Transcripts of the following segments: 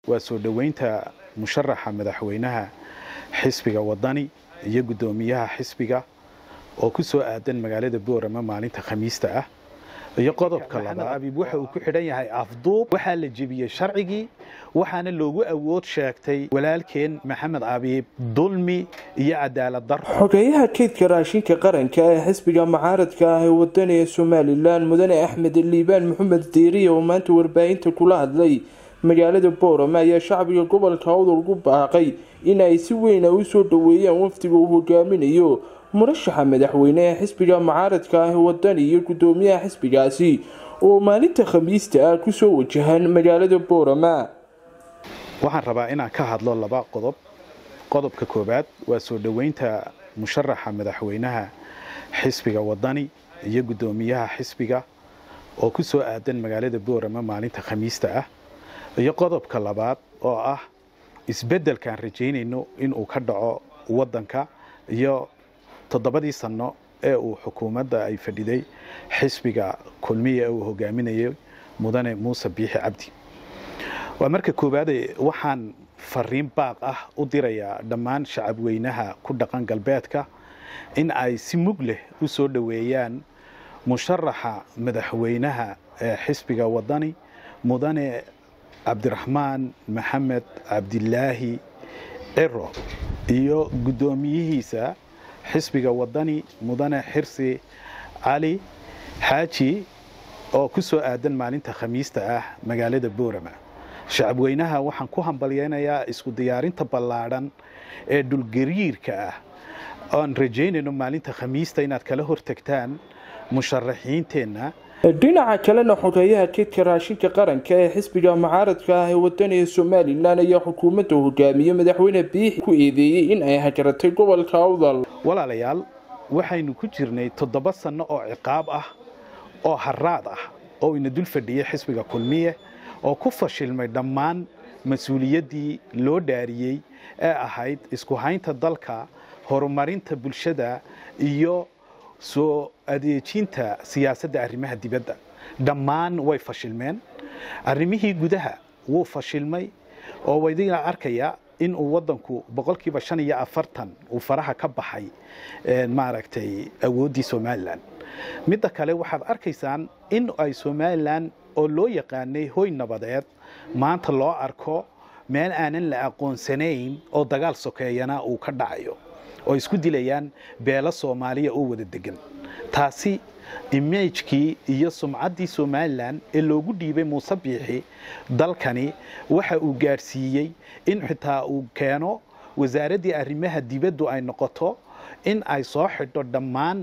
waa soo dhoweynta musharaxa madaxweynaha xisbiga wadani iyo guddoomiyaha xisbiga oo ku soo aadan magaalada boorama maalinta khamiista ah iyo qodobka labaad abiib waxa uu ku xidhan yahay afduub waxaa la jebiyey sharcigii waxaana loogu awood sheegtay walaalkeen maxamed abiib dulmi iyo cadaalad dar xogeyaha kaydka raashinka qaranka ee xisbiga mucaaradka ah ee wadaniga somalilan mudane axmed liibaan maxamed diiriya oo maanta warbaahinta kula hadlay magaalada boorama ayaa shacbiga gobolka awdal ugu baaqay in ay si weyna u soo dhoweeyaan wafdiga uu hogaaminayo murashaxa madaxweyne ee xisbiga mucaaradka ah ee wadani iyo guddoomiyaha xisbigaasi oo maalinta khamiista ah kusoo wajahan magaalada boorama waxaan rabaa inaan ka hadlo laba qodob qodobka koowaad waa soo dhoweynta musharaxa madaxweynaha xisbiga wadani iyo guddoomiyaha xisbiga oo ku soo aadan magaalada boorama maalinta khamiista ah iyo qodobka labaad oo ah isbeddelkaan rajaynayno inuu ka dhaco waddanka iyo toddobadii sanno ee uu xukuumadda ay fadhiday xisbiga kulmiya ee uu hogaaminayay mudane muuse biixi cabdi waa marka koowaade waxaan fariin baaq ah u dirayaa dhammaan shacabweynaha ku dhaqan galbeedka in ay si mug leh u soo dhoweeyaan musharaxa madaxweynaha ee xisbiga wadani mudane cabdiraxmaan maxamed cabdilaahi ciro iyo guddoomiyihiisa xisbiga wadani mudane xirsi cali xaaji oo ku soo aadan maalinta khamiista ah magaalada boorama shacabweynaha waxaan ku hambalyaynayaa isku diyaarinta ballaadhan ee dhulgariirka ah oan rajaynayno maalinta khamiista inaad kala hortagtaan musharaxiinteenna dhinaca kalena xogeeyaha keedka raashinka qaranka ee xisbiga mucaaradka ah ee wadaniga somalilan ayaa xukuumadda hogaamiye madaxweyne biixi ku eedeeyey in ay hajaratay gobolka awdal walaalayaal waxaynu ku jirnay toddoba sanno oo ciqaab ah oo haraad ah oo ina dul fadhiyey xisbiga kulmiye oo ku fashilmay dhammaan mas-uuliyaddii loo dhaariyey ee ahayd isku haynta dalka horumarinta bulshada iyo soo adeejinta siyaasadda arrimaha dibadda dhammaan way fashilmeen arrimihii gudaha wuu fashilmay oo wadiga arkaya in uu waddanku boqolkiiba shan iyo afartan uu faraha ka baxay maaragtay awooddii somalilan midda kale waxaad arkaysaan in ay somalilan oo loo yaqaanay hoy nabadeed maanta loo arko meel aanan la aqoonsanayn oo dagaal sokeeyana uu ka dhacayo oo isku dilayaan beelo soomaaliya oo wada degan taasi imagekii iyo sumcaddii somalilan ee loogu dhiibay muuse biixi dalkani waxa uu gaadhsiiyey in xitaa uu keeno wasaaraddii arrimaha dibaddu ay noqoto in ay soo xidho dhammaan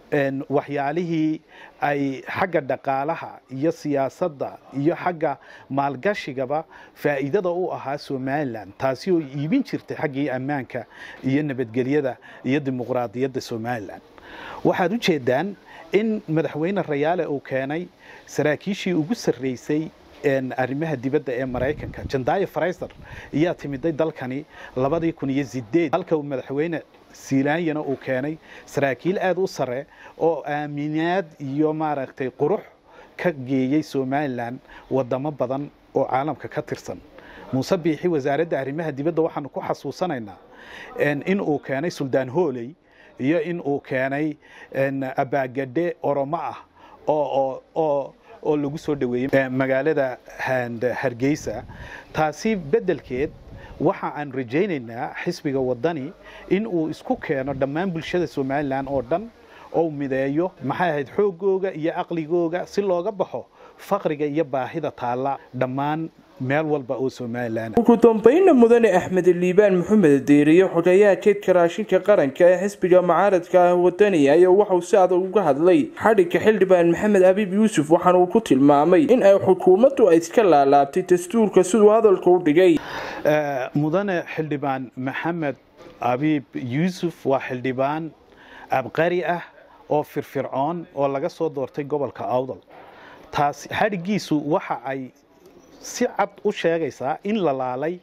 waxyaalihii ay xagga dhaqaalaha iyo siyaasadda iyo xagga maalgashigaba faa'iidada u ahaa somalilan taasi oo iibin jirtay xaggii ammaanka iyo nabadgelyada iyo dimuqraadiyadda somalilan waxaad u jeedaan in madaxweyne rayaale uu keenay saraakiishii ugu sarreysay arrimaha dibadda ee maraykanka jandaayo fraiser ayaa timiday dalkani labadii kun iyo sideed halka uu madaxweyne silaanyana uu keenay saraakiil aada u sare oo aaminaad iyo maaragtay qurux ka geeyey somalilan wadamo badan oo caalamka ka tirsan muuse biixi wasaaradda arrimaha dibadda waxaanu ku xasuusanaynaa in uu keenay suldaan hooley iyo in uu keenay abaagadhe oromo ah oo oo lagu soo dhoweeyey magaalada hargeysa taasi beddelkeed waxa aan rajaynaynaa xisbiga wadani in uu isku keeno dhammaan bulshada somalilan oo dhan oo mideeyo maxay ahayd xoogooga iyo aqligooga si looga baxo faqriga iyo baahida taalla dhammaan meel walba oo somalilan ugu dambeynna mudane axmed liibaan maxamed deeriye xogeeyaha keedka raashinka qaranka ee xisbiga mucaaradka ah wadani ayaa waxauu si adag uga hadlay xadhigga xildhibaan maxamed abiib yuusuf waxaana uu ku tilmaamay in ay xukuumaddu ay iska laalaabtay dastuurka siduu hadalka u dhigay mudane xildhibaan maxamed abiib yuusuf waa xildhibaan abqari ah oo firfircoon oo laga soo doortay gobolka awdal taas xadhiggiisu waxa ay si cad u sheegaysaa in la laalay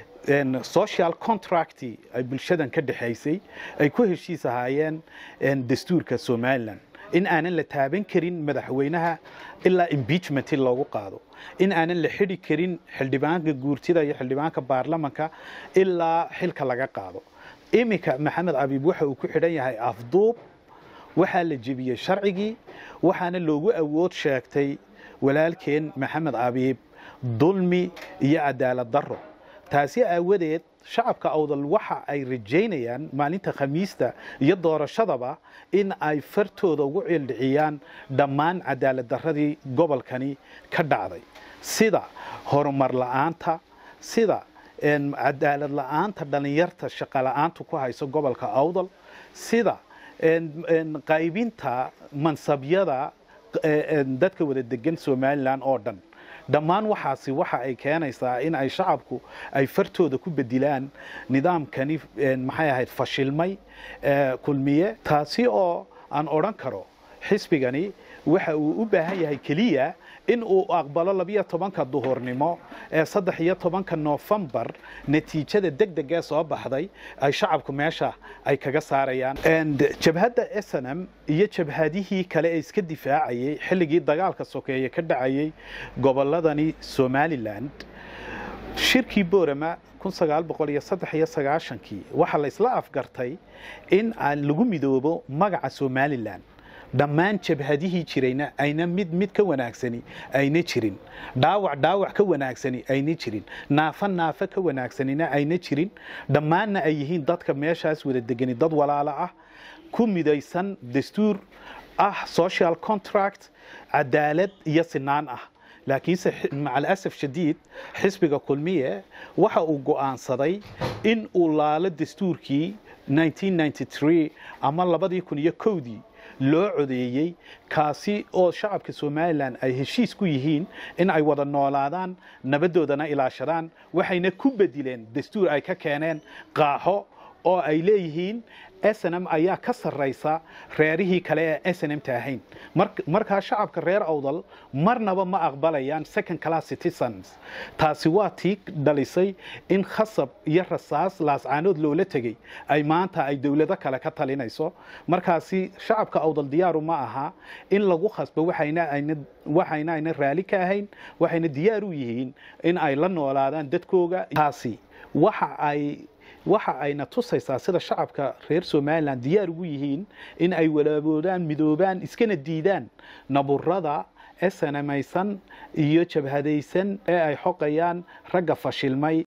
social contract ay bulshadan ka dhexaysay ay ku heshiis ahaayeen dastuurka somalilan in aanan la taaban karin madaxweynaha ilaa impeachment loogu qaado in aanan la xidhi karin xildhibaanka guurtida iyo xildhibaanka baarlamanka ilaa xilka laga qaado iminka maxamed abiib waxa uu ku xidhan yahay afduub waxaa la jebiyey sharcigii waxaana loogu awood sheegtay walaalkeen maxamed abiib dulmi iyo cadaalad darro taasi aawadeed shacabka awdal waxa ay rajaynayaan maalinta khamiista iyo doorashadaba in ay fartooda ugu cildhiciyaan dhammaan cadaalad darradii gobolkani ka dhacday sida horumar la'aanta sida cadaalad la'aanta dhallinyarta shaqa la'aanta ku hayso gobolka awdal sida qaybinta mansabyada dadka wada degan somalilan oo dhan dhammaan waxaasi waxa ay keenaysaa in ay shacabku ay fartooda ku bedilaan nidaamkani maxay ahayd fashilmay kulmiye taasi oo aan odhan karo xisbigani waxa uu u baahan yahay keliya in uu aqbalo labiyo tobanka duhurnimo ee saddex iyo tobanka noofembar natiijada deg deg ee soo baxday ay shacabku meesha ay kaga saarayaan jabhadda snm iyo jabhadihii kale ee iska difaacayay xilligii dagaalka sokeeye ka dhacayay goboladani somalilan shirkii boorama kii waxaa la isla afgartay in lagu midoobo magaca somalilan dhammaan jabhadihii jirayna ayna mid mid ka wanaagsani ayna jirin dhaawac dhaawac ka wanaagsani ayna jirin naafo naafo ka wanaagsanina ayna jirin dhammaanna ay yihiin dadka meeshaas wada degani dad walaalo ah ku midaysan dastuur ah social contract cadaalad iyo sinaan ah laakiinse maca alasaf shadiid xisbiga kulmiye waxa uu go'aansaday in uu laalo dastuurkii ama labadii kun iyo kowdii loo codeeyey kaasi oo shacabka somalilan ay heshiis ku yihiin in ay wada noolaadaan nabadoodana ilaashadaan waxayna ku bedileen dastuur ay ka keeneen qaaxo oo ay leeyihiin snm ayaa ka sarraysa reerihii kale ee snmta ahayn markaa shacabka reer awdal marnaba ma aqbalayaan second class citizens taasi waa tii dhalisay in khasab iyo rasaas laascaanood loola tegey ay maanta ay dowlado kale ka talinayso markaasi shacabka awdal diyaaru ma aha in lagu khasbo waxayna ayna raali ka ahayn waxayna diyaar u yihiin in ay la noolaadaan dadkooga taasi waxa ay waxa ayna tusaysaa sida shacabka reer somalilan diyaar ugu yihiin in ay walaaboodaan midoobaan iskana diidaan naburada ee sanamaysan iyo jabhadaysan ee ay xoqayaan ragga fashilmay